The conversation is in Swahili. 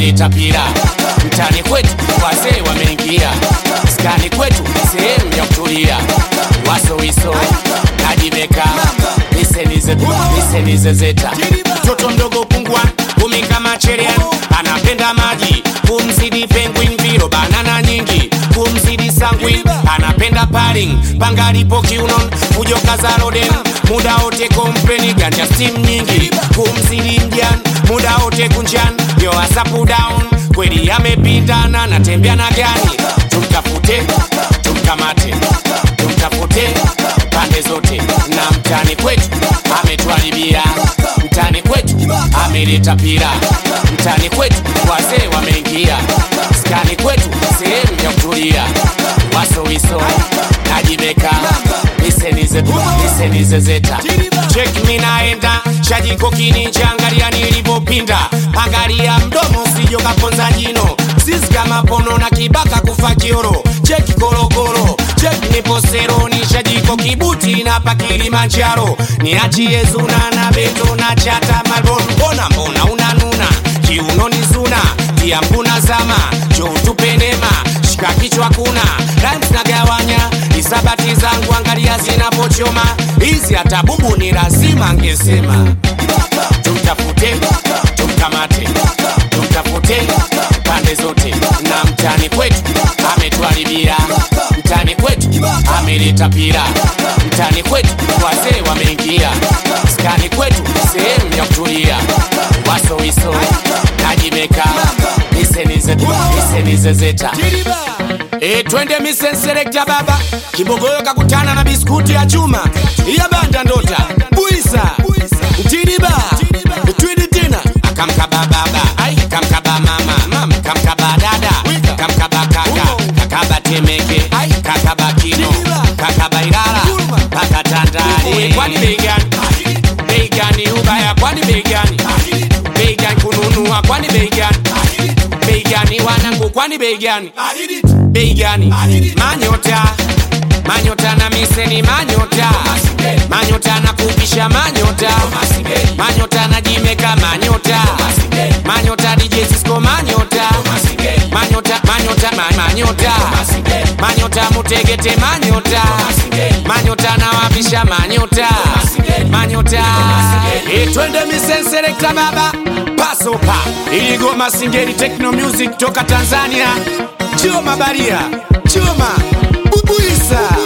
ameleta pira mtani kwetu, wazee wameingia skani kwetu, sehemu ya kutulia, wasowiso najimeka nisenizezeta mtoto mdogo pungwa kumi kama cherea anapenda maji kumzidi penguin viro banana nyingi kumzidi sangwin anapenda paring pangalipo kiunon fujoka za roden muda wote kompeni ganja steam nyingi kumzidi mjan muda wote kunjan yo asapu down kweli amepindana natembea na gani tumtafute tumkamate tumtafute pande zote na mtani kwetu ametwalibia mtani kwetu ameleta pira mtani kwetu wazee wameingia skani kwetu sehemu ya kutulia wasowiso najibeka nisenizezeta chek minaenda shajiko kininja angalia nilivyopinda angalia mdomo sijo kaponza jino sisi kama pono na kibaka kufa kioro cheki korokoro cheki niposero ni shajiko kibuti na pa kilimanjaro niachie zuna na beto na chata malbon mbona mbona unanuna kiuno ni zuna tia mbuna zama jo tupenema shika kichwa kuna rhymes na gawanya isabati zangu angalia zinapochoma hizi hata bubu ni lazima angesema tumtafute tumkamate tumtafute pande zote na mtani kwetu ametwalibia mtani kwetu ameleta pira mtani kwetu wazee wameingia skani kwetu sehemu ya kutulia wasowiso najimeka nisenizezeta E, twende misenselekta baba kibogoyo kakutana na biskuti ya chuma iya banda ndota buisa mtiriba twidi tena akamkaba baba kamkaba mama mama kamkaba dada kamkaba kaka kakaba temeke kakaba kino kakaba ilala paka tandale kwani bei gani bei gani ubaya kwani bei gani bei gani kununua kwani bei gani bei gani wanangu kwani bei gani bei gani manyota manyota na miseni manyota manyota na kupisha manyota manyota na jimeka manyota manyota DJ Cisco manyota manyota manyota ma- manyota manyota mutegete manyota manyota na wapisha manyota manyota e twende misenselekta baba pasopa iligoma singeli techno music toka tanzania choma baria choma bubuisa